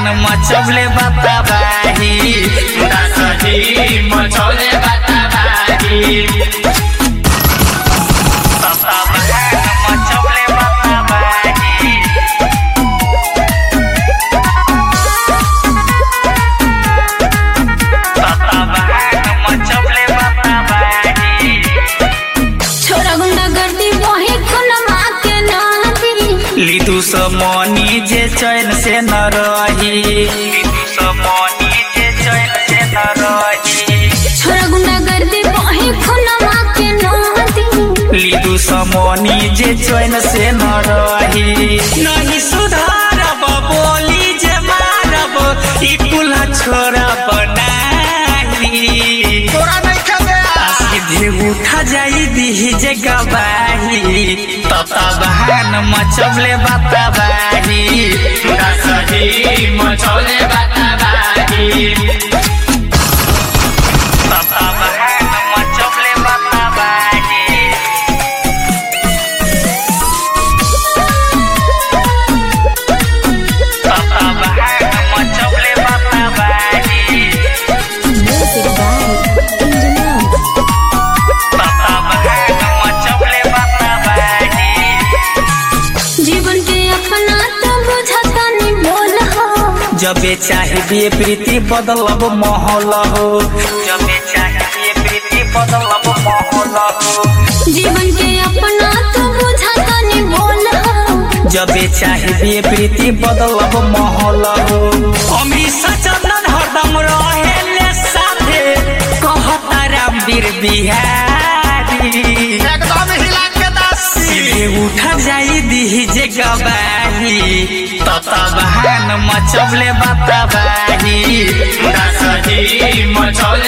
बहान मचौले बताबाही दासजी मचौले बताबाही तता बहान मचौले बताबाही तता बहान मचौले बताबाही छोरा गुंडा गर्दी वही खुनमा के नादी लिदु समनी जे चैन से न रही लिदु समनी जे चैन से न रही छोरा गुंडा गर्दी वही खुनमा के नादी लिदु समनी जे चैन से न रही नहीं सुधारब बोली जे मारब ई कुल्हा छोरा बनाही तोरा नहीं खेले सीधे उठा जाई दीही जे गवाही तता बहान मचबले बताबाही दासजी मचौले बताबाही तता बहान मचबले बताबाही तता बहान मचबले बताबाही म्यूजिक बाय इंजनियर तता बहान मचबले बताबाही जीवन के अपना तो बुझता नहीं बोल हो जबे चाहिए प्रीति बदलब माहौल हो जबे चाहिए प्रीति बदलब माहौल हो जीवन के अपना तो बुझता नहीं बोल हो जबे चाहिए प्रीति बदलब माहौल हो अमी सचंदन हरदम रहेले साथे कहता रामवीर बिहारी एकदम हिला के दासी सीधे उठा जाई दीही जे गवाही तता बहान मचबले बताबाही दासजी मचौले